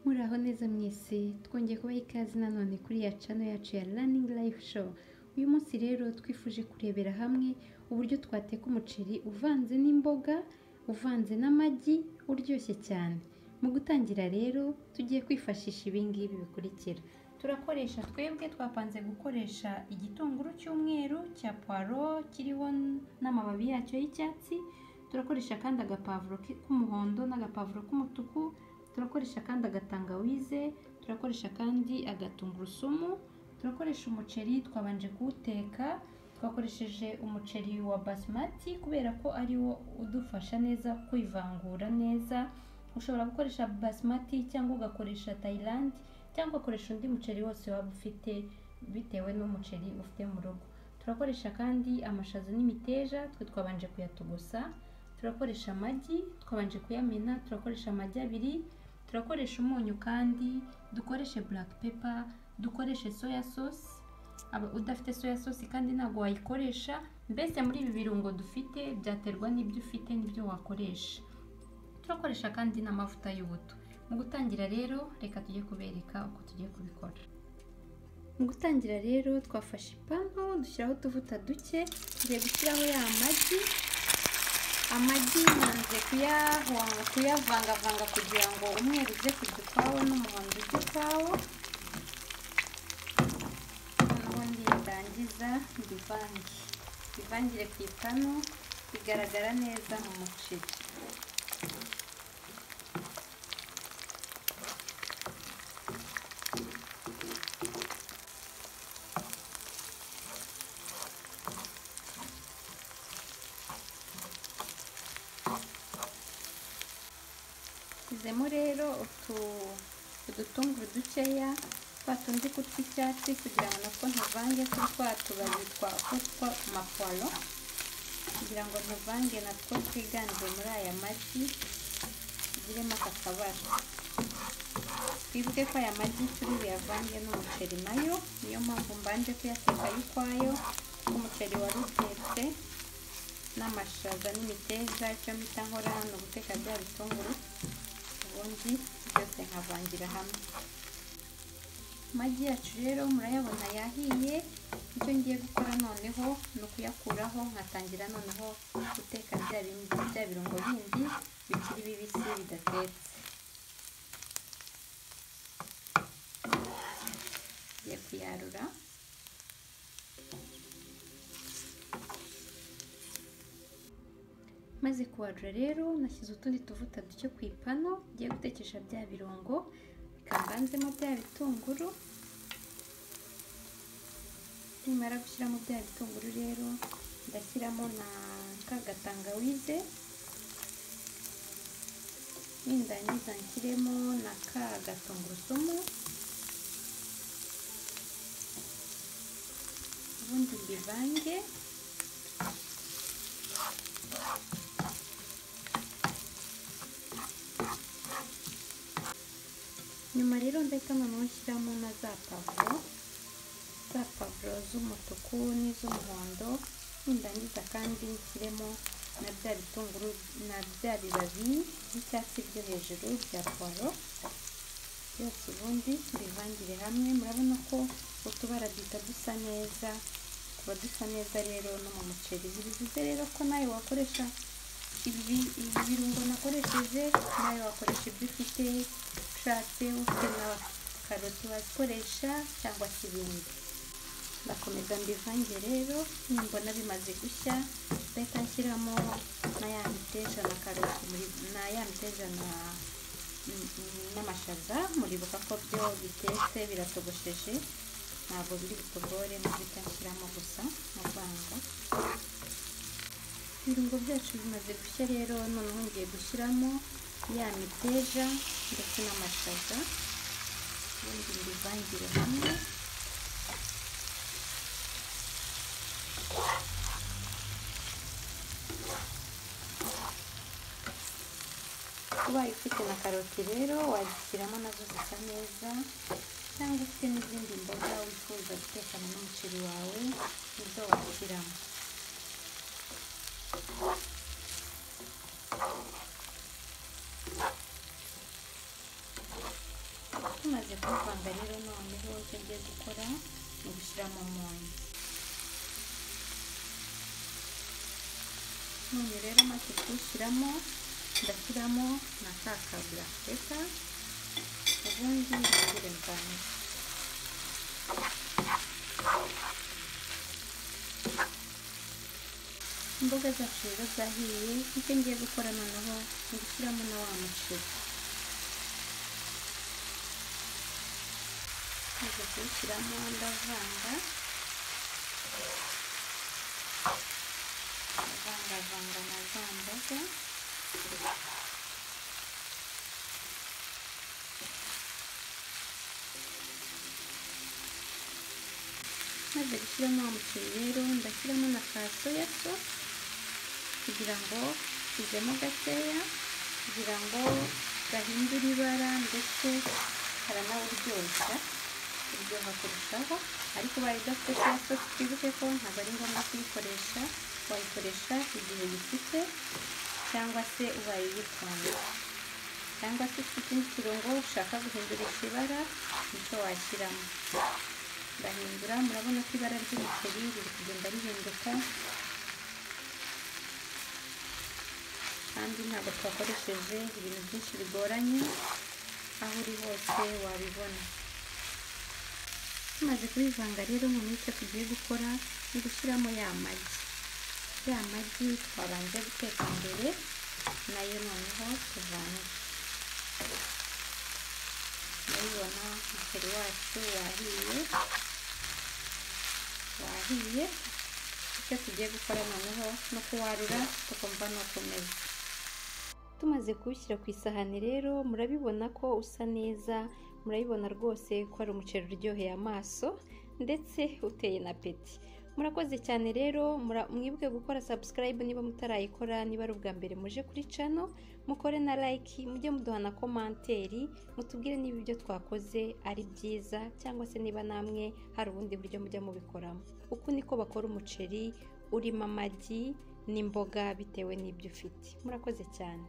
muraho neza mwese twongeye kubaha ikaze nanone kuri ya cano yacu ya running life show uyu munsi rero twifuje kurebera hamwe uburyo twateka umuceri uvanze n'imboga uvanze n'amagi uryoshye cyane mu gutangira rero tugiye kwifashisha ibi ngibi bikurikira turakoresha twebwe twapanze gukoresha igitunguru cy'umweru cya puwaro kiriho n'amababi yacyo y'icyatsi turakoresha kandi agapavuro k'umuhondo n'agapavuro k'umutuku turakoresha kandi agatangawize turakoresha kandi agatungurusumu turakoresha umuceri twabanje kuwuteka twakoresheje umuceri wa basimati kubera ko ari wo udufasha neza kwivangura neza ushobora gukoresha basimati cyangwa ugakoresha tayilandi cyangwa ugakoresha undi muceri wose waba ufite bitewe n'umuceri ufite mu rugo turakoresha kandi amashaza n'imiteja twe twabanje kuyatogosa turakoresha amagi twabanje kuyamena turakoresha amagi abiri turakoresha umunyu kandi dukoreshe buraka pepa dukoreshe soya sosi Aba- udafite soya sosi kandi ntabwo wayikoresha mbese muri ibi birungo dufite byaterwa n'ibyo ufite n'ibyo wakoresha turakoresha kandi n'amavuta y'ubuto mu gutangira rero reka tujye kubereka uko tugiye kubikora mu gutangira rero twafashe ipanu dushyiraho utuvuta duke tugiye gushyiraho ya magi amagi nanze kuyahonga kuyavangavanga kugira ngo umweru uze kujya ukwawo n'umuhondo ujye ukwawo noneho nirangiza mbivange mbivangire ku ipanu bigaragara neza mu muceri shyizemo rero utu udutunguru dukeya twa tundi ku tw'icyatsi kugira ngo natwo ntuvange kuri twa tubabi twa utwa maporo kugira ngo ntuvange natwo twiganje muri aya magi tugiremo aka kabara twibuke ko aya magi turi buyavange n'umuceri nayo niyo mpamvu mbanje kuyateka y'ukwayo umuceri wari utetse n'amashaza n'imiteja icyo mbita nkora ni uguteka bya bitunguru ubundi byose nkavangira hamwe amagi yacu rero murayabona yahiye icyo ngiye gukora noneho ni ukuyakuraho nkatangira noneho guteka bya bindi bya birungo bindi bikiri bibisi bidatetse ngiye kuyarura maze kuwadura rero nashyize utundi tuvuta duke ku ipanu ngiye gutekesha bya birungo bikavanzemo bya bitunguru nimara gushyiramo bya bitunguru rero ndashyiramo na ka gatangawize nindangiza nshyiremo na ka gatungurusumu ubundi mbivange nyuma rero ndahita noneho nshyiramo na za pavuro za pavuro z'umutuku n'iz'umuhondo nindangiza kandi nshyiremo na bya bitunguru na bya bibabi by'icyatsi byo hejuru bya puwaro byose ubundi mbivangire hamwe murabona ko utubara duhita dusa neza tuba dusa neza rero no mu muceri bivuze rero ko nawe wakoresha ibi ibi birungo nakoresheje nawe wakoresha ibyo ufite ushatse ufite na karoti wazikoresha cyangwa se ibindi ndakomeza mbivange rero nimbona bimaze gushya ndahita nshyiramo na ya miteja na karoti na ya miteja na n'amashaza muribuka ko byo bitetse biratogosheje ntabwo biri butogore ndahita nshyiramo gusa mu rwanda ibirungo byacu bimaze gushya rero noneho ngiye gushyiramo ya miteja ndetse n'amashaza ubundi mbivangire hamwe ubaye ufite na karoti rero wazishyiramo nazo zisa neza cyangwa ufite n'izindi mboga wifuza gutekana n'umuceri wawe nizo washyiramo tumaze kuvanga rero noneho icyo ngiye gukora ni ugushyiramo umunyu umunyu rero maze kuwushyiramo ndashyiramo na ka kabura reka ubundi ntangire mvange imboga zacu rero zahiye icyo ngiye gukora noneho ni ugushyiramo na wa muceri maze kuwushyiramo ndavanga ndavangavanga na za mboga maze gushyiramo wa muceri rero ndashyiramo na ka soya sosi kugira ngo tujyemo gakeya kugira ngo gahindure ibara ndetse karanawuryoshya uryoha kurushaho ariko ubaye udafite soya sosi twibuke ko ntabwo ari ngombwa kuyikoresha wayikoresha igihe gifite cyangwa se ubaye uyifunze cyangwa se ufite ikindi kirungo ushaka guhindurisha ibara nicyo washyiramo ndahindura murabona ko ibara ry'umuceri riri kugenda rihinduka kandi ntabwo twakoresheje ibintu byinshi bigoranye aho uri hose wabibona tumaze kubivanga rero mu icyo tugiye gukora ni gushyiramo ya magi ya magi twabanje guteka mbere nayo noneho tuvange murabibona umuceri wacu wahiye wahiye icyo tugiye gukora noneho no kuwarura tukumva ni ukomeza tumaze kuwushyira ku isahani rero murabibona ko usa neza murabibona rwose ko ari umuceri uryoheye amaso ndetse uteye na peti murakoze cyane rero mwibuke gukora subscribe niba mutarayikora niba ari ubwa mbere muje kuri cano mukore na like mujye muduha na komanteri mutubwire niba ibyo twakoze ari byiza cyangwa se niba namwe hari ubundi buryo mujya mubikoramo uku niko bakora umuceri urimo amagi n'imboga bitewe n'ibyo ufite murakoze cyane